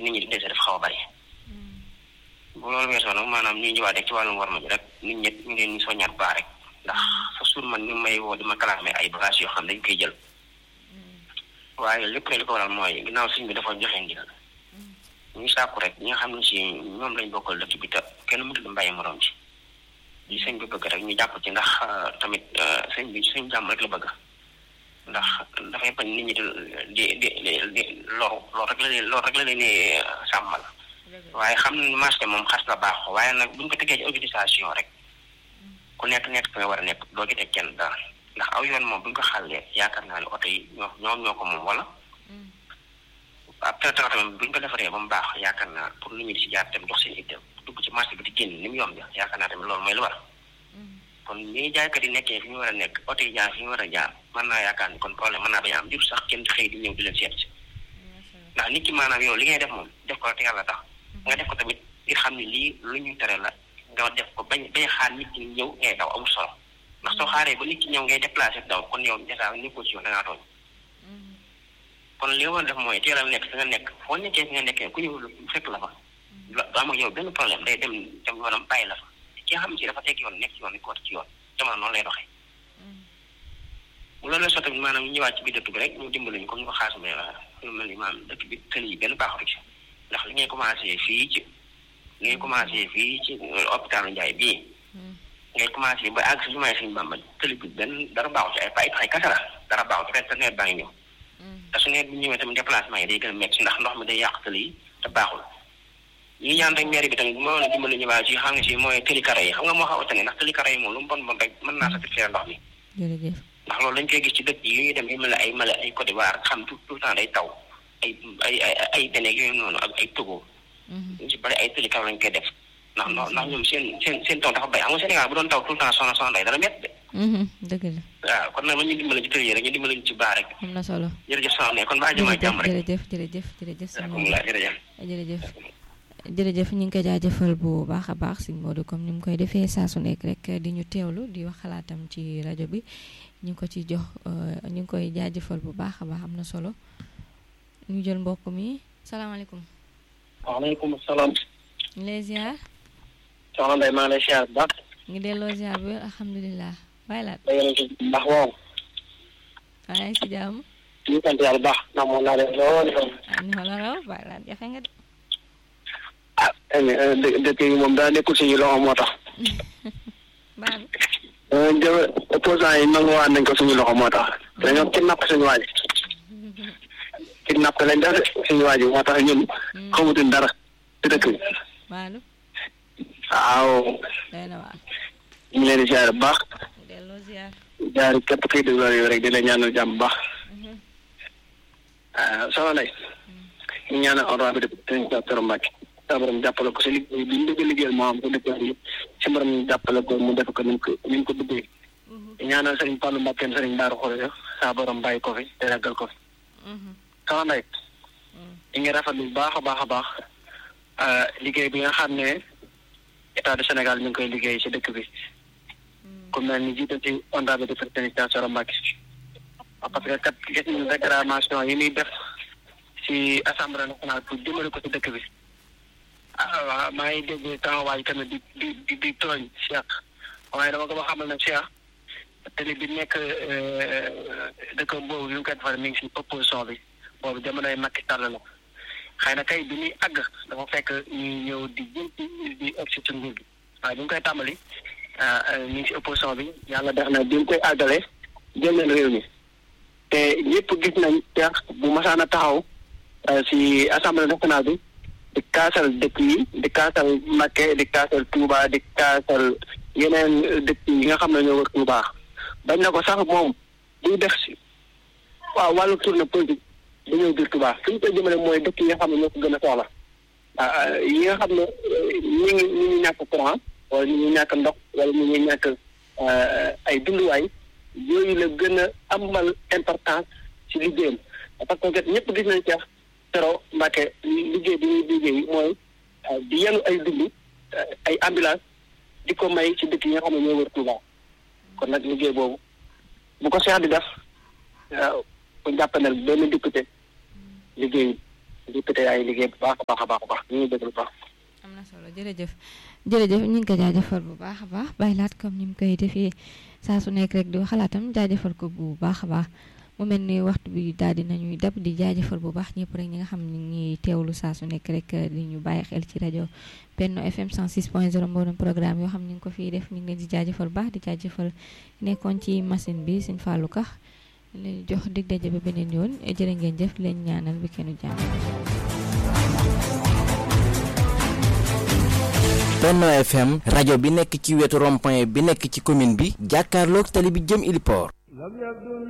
nit ñi di dese dafa xaw a bari bu loolu weesoo nag maanaam ñuy ñëwaat rek ci wàllum war ma ji rek nit ñi ñu leen ñu soññaat baax rek ndax sa suur man ñu may woo di ma kalaame ay bagages yoo xam dañ koy jël waaye lépp rek li ko waral mooy ginnaaw sëñ bi dafa joxe ndigal ñu sàkku rek ñi nga xam ne si ñoom lañ bokkal dëkk bi te kenn mënut a bàyyi morom ci li sëñ bi bëgg rek ñu jàpp ci ndax tamit sëñ bi sëñ jàmm rek la bëgg ndax dafay bañ nit ñi di di di di loru loolu rek la leen loolu rek la leen di sàmmal waaye xam ne marché moom xas la baax waaye nag buñ ko tegee ci organisation rek ku nekk nekk fi nga war a nekk doo ci teg kenn dara ndax aw yoon moom buñ ko xàllee yaakaar naa ne oto yi ñoo ñoom ñoo ko moom wala ab traitement tamit buñ ko defaree ba mu baax yaakaar naa pour nit ñi di si jaar dem dox seen itam dugg ci marché bi di génn ni mu yomb yaakaar naa tamit loolu mooy lu war kon ni jaaykat yi nekkee fi ñu war a nekk oto yi jaar fi ñu war a jaar mën naa yaakaar ni kon problème mën naa bañ a am jur sax kenn di xëy di ñëw di leen seet si ndax nit ki maanaam yow li ngay def moom def ko te yàlla tax nga def ko tamit ngir xam ne lii lu ñu tere la nga def ko bañ bañ xaar nit ki ñëw ngay daw amul solo ndax soo xaaree ba nit ki ñëw ngay déplacé daw kon yow déjà nekkoo ci yoon da ngaa tooñ kon li nga war a def mooy teelal nekk fi nga nekk foo nekkee fi nga nekkee ku ñëw fekk la fa du am ak yow benn problème day dem dem yoonam bàyyi la fa ki nga xam si dafa teg yoon nekk ci yoon ni ko war ci yoon jamono noonu lay doxee bu loolu soo tamit maanaam ñu ñëwaat ci biir dëkk bi rek ñu dimbali ñu comme ñu ko xaas me lu mel ni maanaam dëkk bi tëli yi benn baaxatu ci ndax li ngay commencé fii ci li ngay commencé fii ci hôpitalu Njaay bii ngay commencé ba àgg si jumaay Sëñ Bàmba tëli bi benn dara baaxu ci ay ay ay kasa la dara baaxu ci ren te nawet baa ngi ñëw te su nawet bi ñëwee tamit déplacement yi day gën a métti ndax ndox mi day yàq tëli yi te baaxul ñi ñaan rek mairie bi tamit bu ma woon a dimbali ñu waa ci xam nga si mooy tëli karo yi xam nga moo xaw a tane ndax tëli karo yi moom lu mu bon bon rek mën naa satisfaire ndox mi jërëjëf ndax loolu dañ koy gis ci dëkk yi ñuy dem yu mel ne ay Mali ay Côte d'Ivoire xam tout tout le temps day taw ay ay ay ay Bénin yooyu noonu ak ay Togo ñu si bari ay tëli karo lañ koy def ndax ndax ñoom seen seen seen taw dafa bay xam nga Sénégal bu doon taw tout le temps soxna soxna day dara métti de dëgg la waaw kon nag ma ñu dimbali ci tëli yi rek ñu dimbali ñu ci baax rek am na solo jërëjëf soxna kon baa jëmaa jàmm rek jërëjëf jërëjëf jërëjëf sëñ Modou alhamdulilah jërëjëf jërëjëf jërëjëf ñu ngi koy jaajëfal bu baax a baax sëñ Modou comme ni mu koy defee saa su nekk rek di ñu teewlu di wax xalaatam ci rajo bi ñu ngi ko ci jox ñu ngi koy jaajëfal bu baax a baax am na solo ñu jël mbokk mi salaamaaleykum. waaleykum salaam. ñu lay ziar. soxna Ndeye maa ngi lay ziar bu baax. ngi delloo ziar bi alhamdulilah. bàyyi laat da ngeen ci ndax moom. waaye si jàmm. ñu sant yàlla bu baax ndax moom naa leen lool. ah ni ma la raw bàyyi laat jafe nga de. ah dë dëkk yi moom daa nekkul suñu loxo moo tax. baax jë opposant yi nanguwaat nañ ko suñu loxo moo tax. dañoo kidnapp suñu waa ji. kidnapp lañ def suñu waa ji moo tax ñun. xamutuñ dara ci dëkk bi. baalu waaw. day na waar. ñu ngi leen di ziar bu baax. delloo ziar. jaar képp kuy déglu yow rek di la ñaanal jàmm bu baax. ah soxna Ndeye. ñu ñaanal honorable député Thioro Mbacké. sa borom jàppale ko si liggéey bi ñu bëgg a liggéeyal moo am ko dëkk bi si borom jàppale ko mu def ko ni mu ko ni mu ko bëggee. ñaanal sëriñ Fallou Mbacké sëriñ Daaru Xore sa borom bàyyi ko fi te yàggal ko fi. soxna Ndeye. ñu ngi rafetlu bu baax a baax a baax liggéey bi nga xam ne état du Sénégal mi ngi koy liggéey si dëkk bi. ku mel ni jiital ci honorable député Thioro Mbacké. parce que kat gis nañu réclamation yi muy def si assemblée nationale pour jëmale ko si dëkk bi. ah waaw maa ngi dégg taxawaay tamit di di di di tooñ Cheikh waaye dama ko ba xamal ne Cheikh télé bi nekk dëkk boobu yu ngi koy defal mi ngi si opposition bi boobu jamonoy Macky Sall la xëy na kay bi ñuy àgg dafa fekk ñuy ñëw di jëm di egg si ci nguur gi waaye bi ñu koy tàmbali mi ngi si opposition bi yàlla def na bi ñu koy àggale jël nañ réew mi te ñëpp gis nañ Cheikh bu masaan a taxaw si assemblée nationale bi. di kaasal dëkk yi di kaasal Mbacké di kaasal Touba di kaasal yeneen dëkk yi nga xam ne ñoo wër Touba bañ na ko sax moom buy def si waaw wàllu tournée politique da ñëw biir Touba fi ñu koy jëmale mooy dëkk yi nga xam ne ñoo ko gën a soxla yi nga xam ne ñi ngi ñi ngi ñàkk courant wala ñu ngi ñàkk ndox wala ñu ngi ñàkk ay dunduwaay yooyu la gën a amal importance ci liggéeyam parce que ñëpp gis nañ Cheikh Thioro Mbacké liggéey bi ñuy liggéey mooy di yenu ay dund ay ambulance di ko may ci dëkk yi nga xam ne ñoo wër Touba kon nag liggéey boobu bu ko Cheikh di def bu jàppanel benn député liggéey député yaa ngi liggéey bu baax a baax a baax a baax ñu ngi déglu baax am na solo jërëjëf jërëjëf ñu ngi ko jaajëfal bu baax a baax bàyyi laat comme ni mu koy defee saa su nekk rek di xalaatam jaajëfal ko bu baax a baax mu mel ni waxtu bi daal di nañuy dab di jaajëfal bu baax ñëpp rek ñi nga xam ne ñi teewlu saa su nekk rek di ñu bàyyi xel ci rajo Benno FM 106.0 mboolem programme yoo xam ne ñu ngi ko fiy def ñu ngi leen di jaajëfal bu baax di jaajëfal nekkoon ci machine bi sëñ Fallou Ka leen jox dig daje ba beneen yoon jërë ngeen jëf leen ñaanal bi kenn jàmm. Benno FM rajo bi nekk ci wetu rond-point bi nekk ci commune bi jàkkaarloog tali bi jëm Iliport